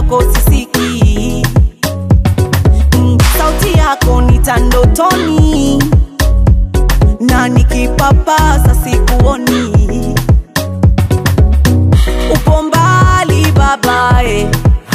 kwako sisiki mm, sauti yako nitandotoni na nikipapasa sikuoni upo mbali babae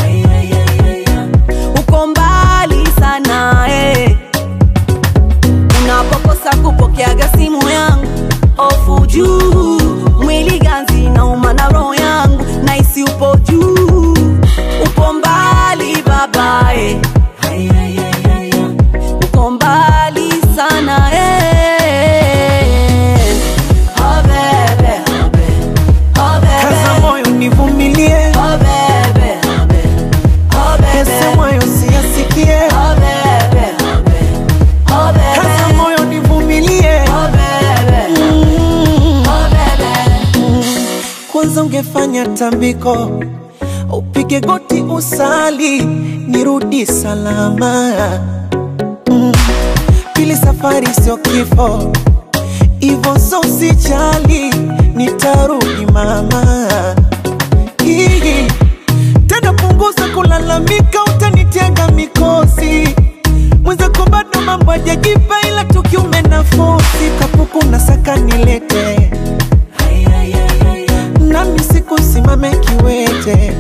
uko mbali sana eh. unapokosa kupokeaga simu yangu ofu juu mwili ganzi na umana roho yangu naisi upo juu upo mbali babae uko mbali sana eh. Oh, bebe, oh, bebe, oh, bebe. Kaza moyo nivumilie, Oh, bebe, oh, bebe, oh, bebe. yasemayo siyasikie. Oh, bebe, oh, bebe, oh, bebe. Kaza moyo nivumilie, Oh, bebe, oh, bebe. kwanza ungefanya tambiko, upige goti usali, nirudi salama. Mm. Pili, safari sio kifo, ivo so usijali, nitarudi mama. Hii tena punguza kulalamika, utanitega mikosi mwenzako bado mambo hajajipa, ila tukiume nafosi kapuku na saka nilete nami sikusimame kiwete,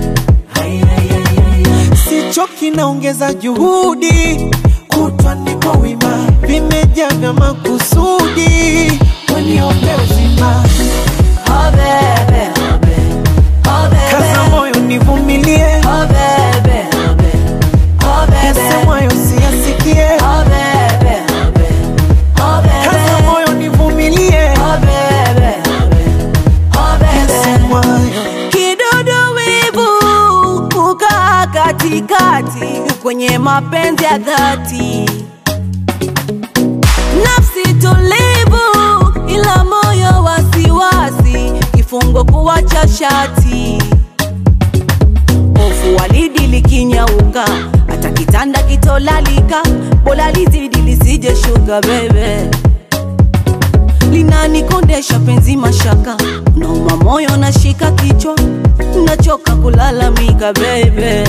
sichoki naongeza juhudi, kutwa niko wima, vimejaa vya makusudi, waniombe uzima, Oh, bebe, oh, bebe, oh, bebe. kaza moyo nivumilie, Oh, bebe, oh, bebe, oh, bebe. yasemwayo siyasikie, Oh, bebe, oh, bebe, oh, bebe. kaza moyo nivumilie, Oh, bebe, oh, bebe, oh, bebe. yasemwayo kidudu wivu kukaa katikati kwenye mapenzi ya dhati nafsi tulivu ila moyo wasiwasi kifungo kuwacha shati hofu walidi likinyauka hata kitanda kitolalika bola lizidi lisije shuka bebe linanikondesha penzi mashaka nauma moyo nashika kichwa nachoka kulalamika bebe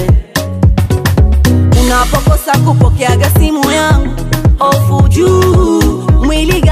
unapokosa kupokeaga simu yangu ofu juu mwili